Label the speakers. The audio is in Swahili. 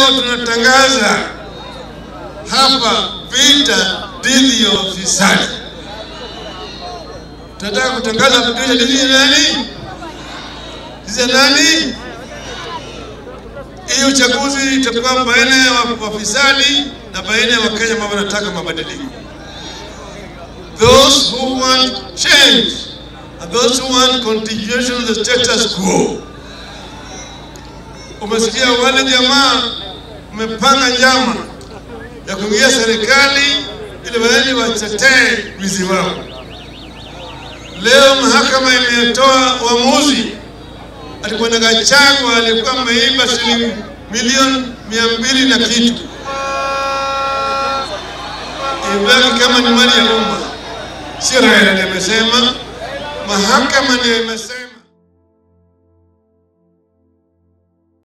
Speaker 1: Leo tunatangaza hapa vita dhidi ya ufisadi. Tunataka kutangaza vita dhidi ya nani? Dhidi ya nani? Hii uchaguzi itakuwa baina ya wafisadi na baina ya Wakenya ambao wanataka mabadiliko. Those who want change and those who want continuation of the status quo. Umesikia wale jamaa mmepanga njama ya kuingia serikali ili waende watetee wizi wao. Leo mahakama imetoa uamuzi alikuwa na Gachagua alikuwa ameiba shilingi milioni mia mbili na kitu, ibaki kama ni mali ya umma. Si Raila ndiye amesema, mahakama ndiyo imesema.